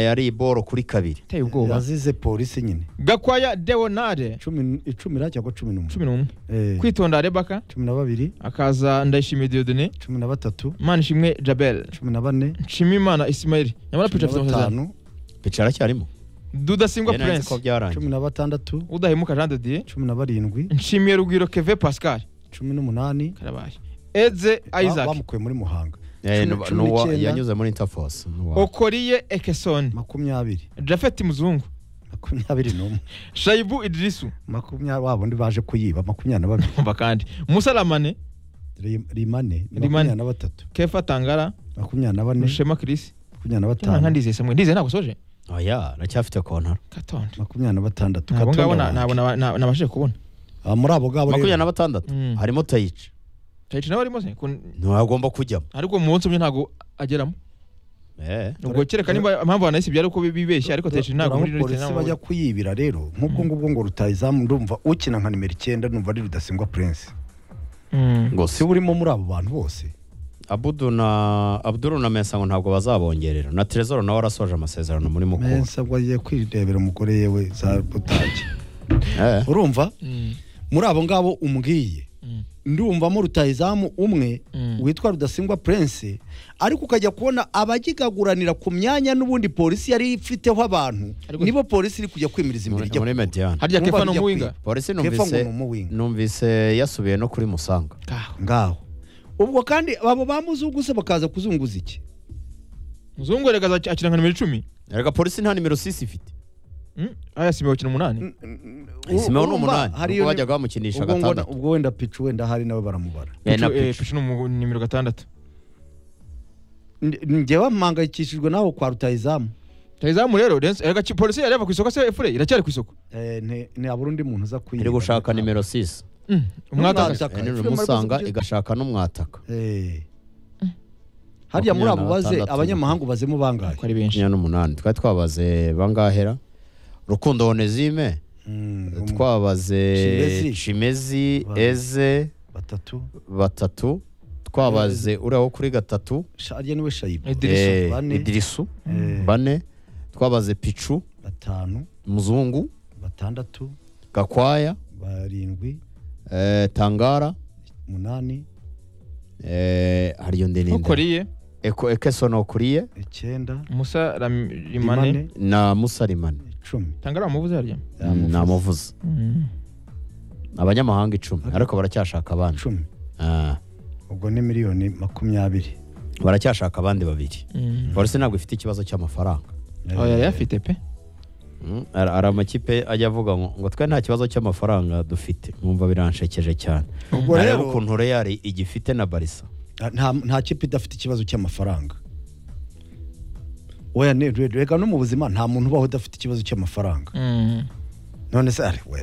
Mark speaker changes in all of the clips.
Speaker 1: yari iboro kuri kabiri
Speaker 2: iteye ubwoba
Speaker 3: yazize polisi nyine
Speaker 2: gakwaya deonade
Speaker 3: cumi icumira cyangwa cumi n'umwe
Speaker 2: cumi n'umwe
Speaker 3: Eh,
Speaker 2: kwitonda rebaka
Speaker 3: cumi na babiri
Speaker 2: akaza ndayishimiye diodone
Speaker 3: cumi na batatu
Speaker 2: manishimwe jabel
Speaker 3: cumi na bane
Speaker 2: nshimimana ismail nyamara
Speaker 3: cumi
Speaker 2: pica
Speaker 3: na
Speaker 2: afite amasezerano
Speaker 3: batanu
Speaker 1: bicara aracyarimo
Speaker 2: dudasingwa
Speaker 1: yari azi ko
Speaker 2: prince
Speaker 1: byarangiye
Speaker 3: cumi na batandatu
Speaker 2: udahemuka jean de dieu
Speaker 3: cumi na barindwi
Speaker 2: nshimiye rugwiro keve pascal
Speaker 3: cumi n'umunani
Speaker 2: karabaye edze
Speaker 3: ba-
Speaker 2: isaac
Speaker 3: bamukuye muri muhanga
Speaker 1: Eh,
Speaker 3: cumi-
Speaker 1: ni-
Speaker 3: cumi
Speaker 1: n'uwa-
Speaker 3: n'icyenda.
Speaker 1: yanyuze muri interforce n'uwa-
Speaker 2: okoriye ekesoni
Speaker 3: makumyabiri
Speaker 2: jafet muzungu
Speaker 3: makumyabiri n'umwe
Speaker 2: shayibu idrisu
Speaker 3: makumyabiri wa bundi baje kuyiba makumyabiri na babiri
Speaker 2: umva kandi musalamane
Speaker 3: Ri- rimane
Speaker 2: Rimane.
Speaker 3: makumyabiri na batatu
Speaker 2: kefa tangara
Speaker 3: makumyabiri na bane
Speaker 2: rushema kirisi
Speaker 3: makumyabiri na
Speaker 2: nka
Speaker 3: batanu
Speaker 2: ndizeye samwe ndizeye ntabwo soje
Speaker 1: oya aracyafite kontaro
Speaker 2: katonde
Speaker 3: makumyabiri na batandatu
Speaker 2: ntabwo ngabo na-
Speaker 3: Katonda
Speaker 2: ntabwo naba-
Speaker 3: wanjye.
Speaker 2: na- nabashije kubona
Speaker 3: Ah, muri abo ngabo
Speaker 1: makumyabiri
Speaker 3: rero
Speaker 1: na batandatu
Speaker 2: Mm.
Speaker 1: harimo tayica
Speaker 2: tayici nawe arimo se Kun-
Speaker 1: ntagomba kujyamo
Speaker 2: ariko mu munsi umwe ntabwo ageramo
Speaker 1: Eh,
Speaker 2: ubwo kereka niba impamvu banayisibye ari uko bibeshya ariko tayici ntabwo muri
Speaker 3: Urabona
Speaker 2: rurite
Speaker 3: polisi bajya kuyibira rero nk'ubwo ngubwo ngo rutayizamu ndumva ukina nka nimero icyenda numva ari rudasingwa prince
Speaker 1: ngo
Speaker 3: si
Speaker 1: si
Speaker 3: burimo muri abo bantu bose
Speaker 1: abudu na abuduru na mesa ngo ntabwo bazabongerera na trezor nawe arasoje amasezerano muri mukuru
Speaker 3: mensa ngo agiye kwirebera umugore yewe za butake
Speaker 1: Eh,
Speaker 3: urumva muri abo ngabo umbwiye ndumvamo rutayizamu umwe
Speaker 2: Mm.
Speaker 3: witwa rudasingwa prince ariko ukajya kubona abagikaguranira ku myanya n'ubundi polisi yari ifiteho abantu
Speaker 2: Ariko-
Speaker 3: nibo polisi iri kujya kwimiriza imbere
Speaker 1: muri- muri
Speaker 3: ijya
Speaker 1: mediane
Speaker 2: harya
Speaker 3: Wumva
Speaker 2: kefa ni
Speaker 3: bijya
Speaker 2: umuwinga
Speaker 1: polisi
Speaker 3: Kefa ngo
Speaker 1: numvise
Speaker 3: ni umuwinga.
Speaker 1: numvise yasubiye no kuri musanga
Speaker 2: Kaho.
Speaker 3: ngaho ubwo kandi abo bamuzunguse bakaza kuzunguza iki
Speaker 2: muzungu erega aza- akina nka nimero icumi
Speaker 1: erega polisi nta nimero sisi ifite
Speaker 2: Mm, aya simba bakina umunani
Speaker 1: simeho ni
Speaker 3: Urumva,
Speaker 1: umunani
Speaker 3: hari
Speaker 1: ubwo
Speaker 3: iyo-
Speaker 1: bajyaga bamukinisha
Speaker 3: ubwo ngo-
Speaker 1: gatandatu
Speaker 3: ubwo wenda picu wenda hari nawe baramubara
Speaker 1: Eh, na
Speaker 2: Pichu- eh,
Speaker 1: Pichu.
Speaker 2: pichu ni umu- nimero gatandatu
Speaker 3: njyewe mpangayikishijwe nawe kwa rutayizamu
Speaker 2: tayizamu rero Dance- erega ki- polisi yari yava ku isoko se efure iracyari ku isoko
Speaker 3: ntabura undi muntu uza kwiba
Speaker 1: iri gushaka nimero sisi
Speaker 2: Mm, umwatakaza
Speaker 3: Umwatakaza. Taka,
Speaker 1: nimero
Speaker 3: filime
Speaker 1: musanga
Speaker 3: ariko-
Speaker 1: igashaka n'umwataka
Speaker 3: Eh. hariya muri abo
Speaker 1: Makumyabiri na
Speaker 3: baze
Speaker 1: batandatu.
Speaker 3: abanyamahanga ubazemo bangahe
Speaker 2: ari benshi
Speaker 1: makumyabiri n'umunani twari twabaze bangahera rukundo honezime
Speaker 3: Mm, umwe,
Speaker 1: twabaze
Speaker 3: Chimezi.
Speaker 1: chimezi
Speaker 3: Ba-
Speaker 1: eze
Speaker 3: batatu
Speaker 1: batatu twabaze uriya wo kuri gatatu
Speaker 3: Sha- hariya niwe shayibu
Speaker 2: Idrisu,
Speaker 1: eh,
Speaker 3: bane.
Speaker 1: idirisu
Speaker 3: Eh,
Speaker 1: bane twabaze picu
Speaker 3: batanu
Speaker 1: muzungu
Speaker 3: batandatu
Speaker 1: gakwaya
Speaker 3: barindwi
Speaker 1: eh, tangara
Speaker 3: umunani
Speaker 1: eh, hariyo ndende
Speaker 2: ukoriye
Speaker 1: ekesono okuriye
Speaker 3: icyenda
Speaker 2: musa rimane
Speaker 3: rimane
Speaker 1: na musarimane
Speaker 3: icumi
Speaker 2: tangara wamuvuze harya
Speaker 1: namuvuze
Speaker 2: Mm.
Speaker 1: abanyamahanga icumi ariko baracyashaka abandi
Speaker 3: icumi
Speaker 1: Ah,
Speaker 3: ubwo ni miliyoni makumyabiri
Speaker 1: baracyashaka abandi babiri
Speaker 2: Mm.
Speaker 1: polisi ntabwo ifite ikibazo cy'amafaranga
Speaker 3: Eh,
Speaker 2: oya yari afite pe
Speaker 1: Mm, hari hari amakipe ajya avuga ngo ngo twe nta kibazo cy'amafaranga dufite mwumva biranshekeje cyane
Speaker 3: ubwo
Speaker 1: areba
Speaker 3: rero
Speaker 1: ukuntu reyari igifite na barisa
Speaker 3: nta nta kipe idafite ikibazo cy'amafaranga weya ni re- rega no mu buzima nta muntu ubaho udafite ikibazo cy'amafaranga
Speaker 2: Mm.
Speaker 3: none se ari we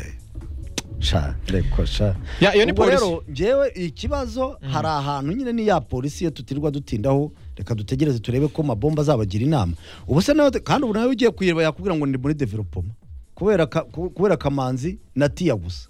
Speaker 3: sha reko sha
Speaker 2: Ya, iyo ni
Speaker 3: Ubwo
Speaker 2: polisi
Speaker 3: rero njyewe ikibazo hari ahantu nyine ni ya polisi yo tutirwa dutindaho reka dutegereze turebe ko mabomba azabagira inama ubu se nawe kandi ubu nawe ugiye kuyireba yakubwira ngo ni muri developoma kubera ka- ku- kubera kamanzi na tiya gusa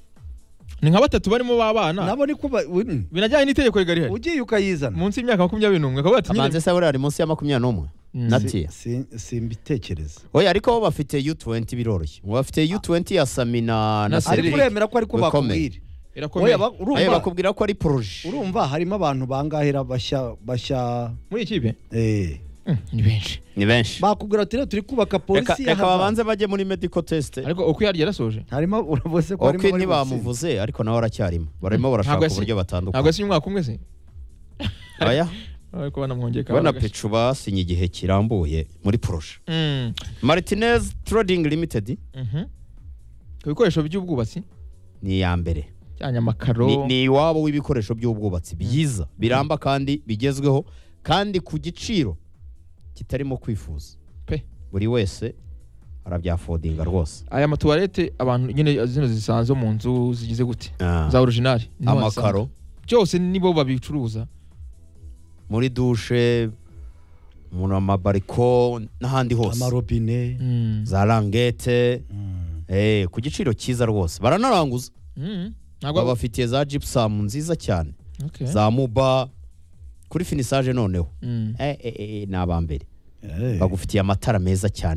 Speaker 2: ni nka batatu barimo b'abana
Speaker 3: nabo ni ko ba- we-
Speaker 2: binajyanye n'itegeko rigari hari
Speaker 3: ugiye ukayizana
Speaker 2: munsi y'imyaka makumyabiri n'umwe akavuga ati
Speaker 1: amanzi
Speaker 2: nyine
Speaker 1: se buriya ari munsi ya makumyabiri n'umwe
Speaker 2: Mm.
Speaker 1: na
Speaker 3: Si-
Speaker 1: tiya
Speaker 3: si- simbitekereza
Speaker 1: oya ariko bo bafite u20 biroroshye ngo bafite u20 ya sami na na
Speaker 2: Na
Speaker 3: ariko
Speaker 2: Cedric.
Speaker 1: serire
Speaker 3: uremera ko ariko
Speaker 1: Bikomeye.
Speaker 3: bakubwira
Speaker 2: irakomeye
Speaker 3: Oya, ba- urumva-
Speaker 1: ayo bakubwira ko ari poroje
Speaker 3: urumva harimo abantu bangahera bashya bashya
Speaker 2: muri iyi kipe
Speaker 3: eh,
Speaker 2: Mm, ni benshi
Speaker 1: ni benshi
Speaker 3: bakubwira ati rero turi kubaka
Speaker 1: reka
Speaker 3: polisi ya
Speaker 1: reka
Speaker 3: hazard."
Speaker 1: babanze bajye muri medical test
Speaker 2: ariko uko yarya yarasoje
Speaker 3: harimo uravuze ko harimo
Speaker 1: ok
Speaker 3: abari gutsinda.
Speaker 1: ntibamuvuze ariko nawe aracyarimo barimo
Speaker 2: Ntabwo
Speaker 1: barashaka
Speaker 2: yasi-
Speaker 1: uburyo
Speaker 2: ntabwo
Speaker 1: batandukanye
Speaker 2: yasinye umwaka umwe se
Speaker 1: aya
Speaker 2: ariko banamwongeye
Speaker 1: bona
Speaker 2: gashya.
Speaker 1: pecu basinye igihe kirambuye muri poroje
Speaker 2: Mm.
Speaker 1: martinez trading limited
Speaker 2: Mhm. ku bikoresho by'ubwubatsi
Speaker 1: ni iya mbere
Speaker 2: cyane amakaro
Speaker 1: Ni- ni iwabo w'ibikoresho by'ubwubatsi byiza biramba kandi bigezweho kandi ku giciro kitarimo kwifuza
Speaker 2: Pe.
Speaker 1: buri wese arabyafodinga rwose
Speaker 2: aya matuwarete abantu nyine zino zisanzwe mu nzu zigize gute
Speaker 1: Ah.
Speaker 2: za orijinali niho
Speaker 1: amakaro
Speaker 2: wazisanze. byose nibo babicuruza
Speaker 1: muri dushe mu amabariko n'ahandi hose
Speaker 3: amarobine
Speaker 2: Mm.
Speaker 1: za rangete
Speaker 3: Mm.
Speaker 1: eh, ku giciro cyiza rwose baranaranguza
Speaker 2: Mm. ntabwo
Speaker 1: babafitiye za gypsum nziza cyane
Speaker 2: Okay.
Speaker 1: za muba kuri finisage noneho
Speaker 2: Mm.
Speaker 1: Eh, eh, eh, ni abambere
Speaker 3: Eh.
Speaker 1: bagufitiye amatara meza cyane